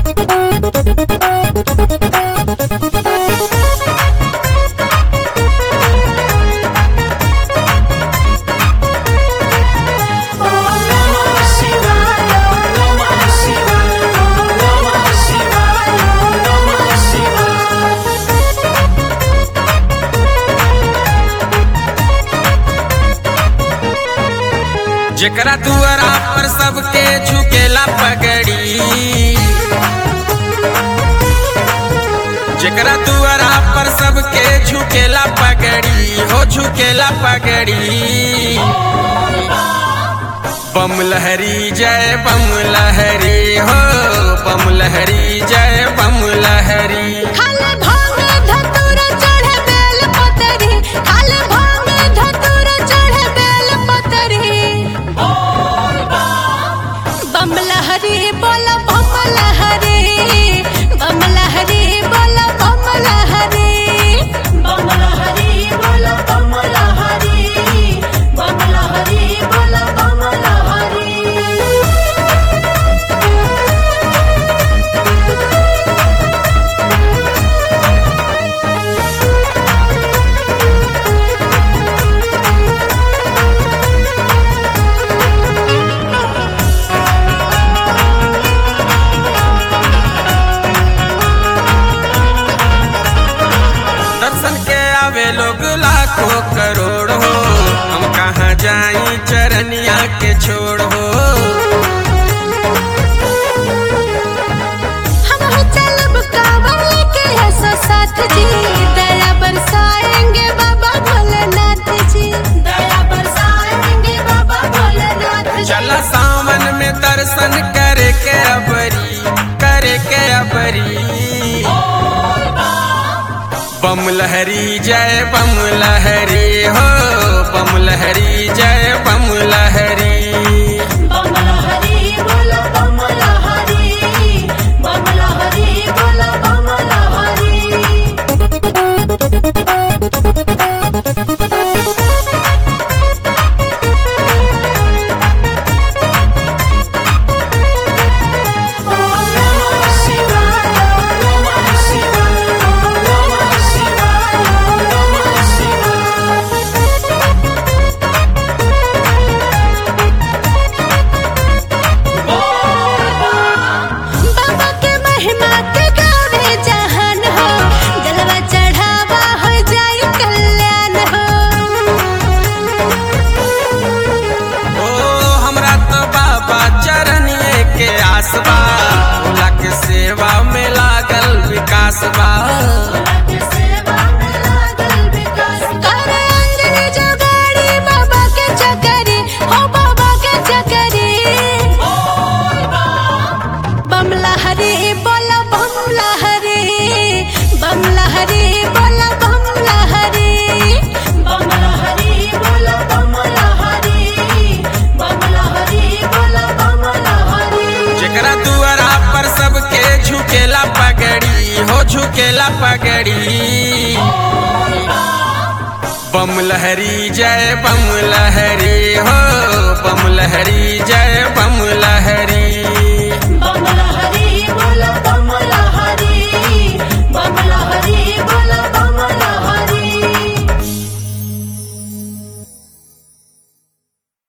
जेकरा दुआरा पर सबके झुकेला पगड़ी जेकरा दुआरा पर सबके झुकेला पगड़ी हो झुकेला पगड़ी बम लहरी जय बम लहरी हो बम लहरी जय बम लहरी खाले भांगे धतूरा चढ़े बेल पतरी खाले भांगे धतूरा चढ़े बेल पतरी बम लहरी बोला बम लहरी बम लहरी बोला बम लहरी बम लहरी बोला बम लहरी बम लहरी बोला बम लहरी दर्शन के आवे लोग लाखों करोड़ हो हम कहाँ जाई चरनिया के छोड़ हो हम हो चलब कांवड़ के ऐसा साथ जी दया बरसाएंगे बाबा भोलेनाथ जी दया बरसाएंगे बाबा भोलेनाथ जी चला सावन में दर्शन करे के अबरी करे के अबरी बम लहरी जय बम लहरी हो बम लहरी जय बम लहरी बम लहरी बोलो बम लहरी बम लहरी बोलो बम लहरी बाबा के महिमा के गावे जहान हो जलवा चढ़ावा हो जाई कल्याण हो ओ हमरा तो बाबा चरनिए के आसबा भोला के सेवा में लागल विकास बा करे अंजलि जोगाड़ी बाबा के चकरी हो बाबा के चकरी बम लहरी बोला बम लहरी बम लहरी बोला बम लहरी बम लहरी बोला बम लहरी बम लहरी बोला बम लहरी जेकरा दुआरा पर सबके झुकेला पगड़ी हो झुकेला पगड़ी बम लहरी जय बम लहरी हो बम लहरी